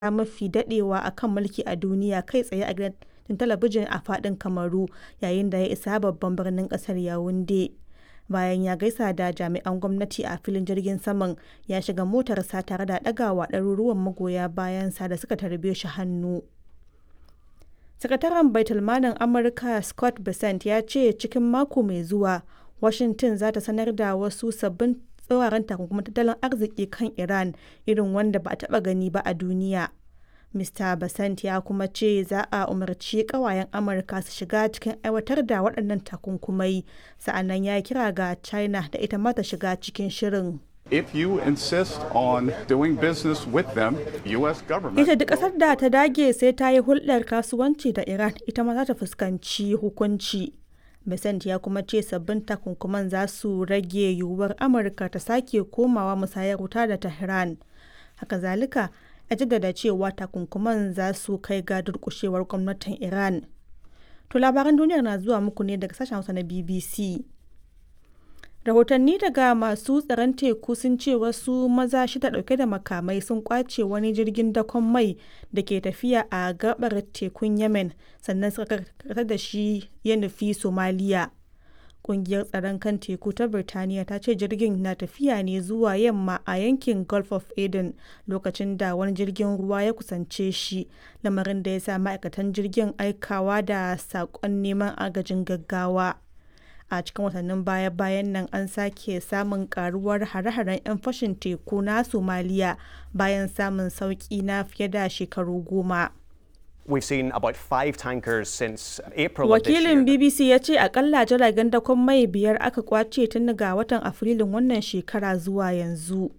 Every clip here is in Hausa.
mafi daɗewa a kan mulki a duniya kai tsaye a gidan talabijin a faɗin Kamaru yayin da ya isa babban birnin ƙasar Yaounde. Bayan ya gaisa da jami'an gwamnati a filin jirgin saman, ya shiga motarsa tare da ɗagawa ɗaruruwan magoya bayansa da suka tarbe shi hannu. Sakataren Baitulmalin Amurka Scott Bessent ya ce cikin mako mai zuwa, Washington za ta sanar da wasu sabbin tsauraran takunkuman tattalin arziki kan Iran irin wanda ba a taɓa gani ba a duniya. Mr. Bessent ya kuma ce za a umarci ƙawayen Amurka su shiga cikin aiwatar da waɗannan takunkumai, sa'annan ya kira ga China da ita ma ta shiga cikin shirin. If you insist on doing business with them, U.S. government. Ita duk ƙasar da ta dage sai ta yi hulɗar kasuwanci da Iran ita ma za ta fuskanci hukunci. Besant ya kuma ce sabbin takunkuman za su rage yiwuwar Amurka ta sake komawa musayar wuta da Tehran. Haka zalika, ya jaddada cewa takunkuman za su kai ga durƙushewar gwamnatin Iran. To labaran duniyar na zuwa muku ne daga sashen Hausa na BBC. rahotanni daga masu tsaron teku sun ce wasu maza shida dauke da makamai sun kwace wani jirgin dakon mai da ke tafiya a gabar tekun yemen sannan suka karkatar da shi ya nufi somaliya kungiyar tsaron kan teku ta birtaniya ta ce jirgin na tafiya ne zuwa yamma a yankin gulf of aden lokacin da wani jirgin ruwa ya kusance shi lamarin da ya sa ma'aikatan jirgin aikawa da saƙon neman agajin gaggawa a cikin watannin baya-bayan nan an sake samun karuwar hare-haren 'yan fashin teku na somaliya bayan samun sauki na fiye da shekaru goma We've seen about five tankers since April of this wakilin year. bbc ya ce akalla jiragen dakon mai biyar aka kwace tun ga watan afrilun wannan shekara zuwa yanzu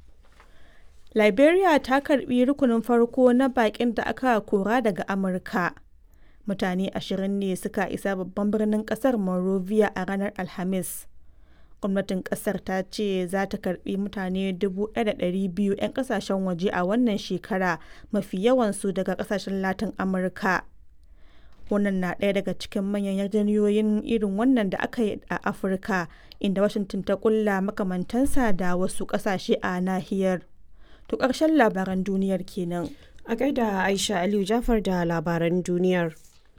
liberia ta karbi rukunin farko na bakin da aka kora daga amurka mutane ashirin ne suka isa babban birnin kasar Monrovia a ranar Alhamis. Gwamnatin kasar ta ce za ta karbi mutane 1,200 'yan kasashen waje a wannan shekara mafi yawansu daga kasashen Latin Amurka. Wannan na ɗaya daga cikin manyan yarjejeniyoyin irin wannan da aka yi a Afirka, inda Washington ta kulla makamantansa da wasu ƙasashe a nahiyar. To ƙarshen labaran duniyar kenan. A gaida Aisha Aliyu Jafar da labaran duniyar.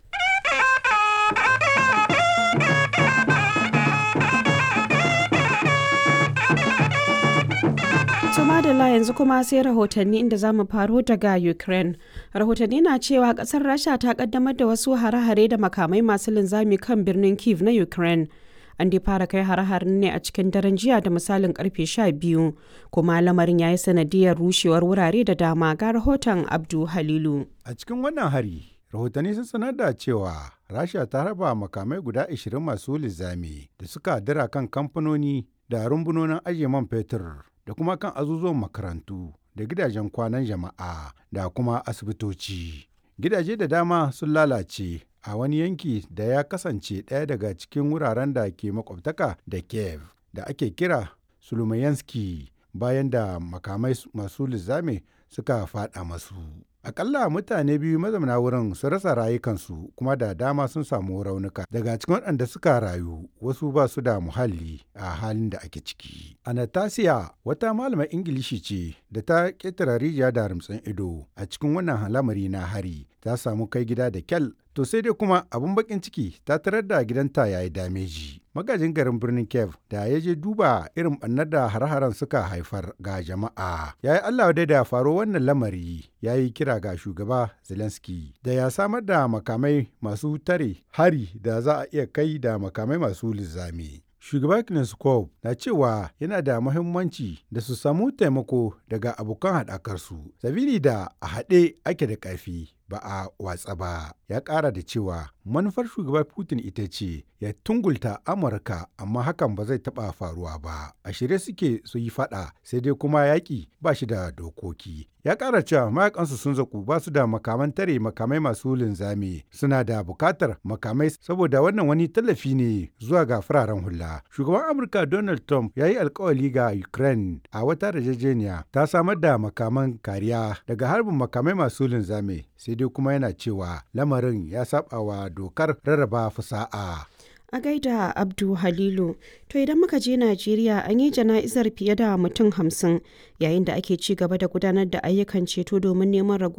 To madalla yanzu kuma sai rahotanni inda za mu faro daga Ukraine. Rahotanni na cewa kasar Rasha ta kaddamar da wasu hare-hare da makamai masu linzami kan birnin Kiev na Ukraine. An dai fara kai hare-haren ne a cikin daren jiya da misalin karfe 12 kuma lamarin ya yi sanadiyar rushewar wurare da dama ga rahoton Abdu Halilu. A cikin wannan hari, rahotanni sun sanar da cewa Rasha ta raba makamai guda 20 masu linzami da suka dira kan kamfanoni da rumbunonin ajiye man fetur da kuma kan azuzuwan makarantu da gidajen kwanan jama'a da kuma asibitoci. Gidaje da dama sun lalace a wani yanki da ya kasance ɗaya daga cikin wuraren da ke makwabtaka da Kiev da ake kira Sulumayanski bayan da makamai masu lizame suka faɗa masu. Akalla mutane biyu mazauna wurin sun rasa rayukansu kuma da dama sun samu raunuka. Daga cikin waɗanda suka rayu wasu ba su da muhalli a halin da ake ciki. Anastasia wata malamar Ingilishi ce da ta ƙetare rijiya da rumtsin ido a cikin wannan lamari na hari ta samu kai gida da kyal to sai dai kuma abin bakin ciki ta tarar da gidanta ya yi dameji. Magajin garin birnin Kiev da ya je duba irin ɓannar da har-haren suka haifar ga jama'a. Ya yi Allah dai da faro wannan lamari ya yi kira ga shugaba Zelensky da ya samar da makamai masu tare hari da za a iya kai da makamai masu lizami. Shugaba Kneskov na cewa yana da muhimmanci da su samu taimako daga abokan haɗakarsu, sabili da a haɗe ake da ƙarfi ba a watsa ba. Ya ƙara da cewa manufar shugaba Putin ita ce ya tungulta Amurka amma hakan ba zai taɓa faruwa ba. A shirye suke su yi faɗa sai dai kuma yaƙi ba shi da dokoki. Ya ƙara cewa mayakansu sun zaku ba su da makaman tare makamai masu linzami suna da buƙatar makamai saboda wannan wani tallafi ne zuwa ga fararen hula. Shugaban Amurka Donald Trump ya yi alkawali ga Ukraine a wata yarjejeniya ta samar da makaman kariya daga harbin makamai masu linzami sai dai kuma yana cewa lamarin ya saba wa dokar rarraba fusa'a. A gaida Abdu Halilu, to idan muka je Najeriya an yi jana'izar fiye da mutum hamsin yayin da ake ci gaba da gudanar da ayyukan ceto domin neman ragu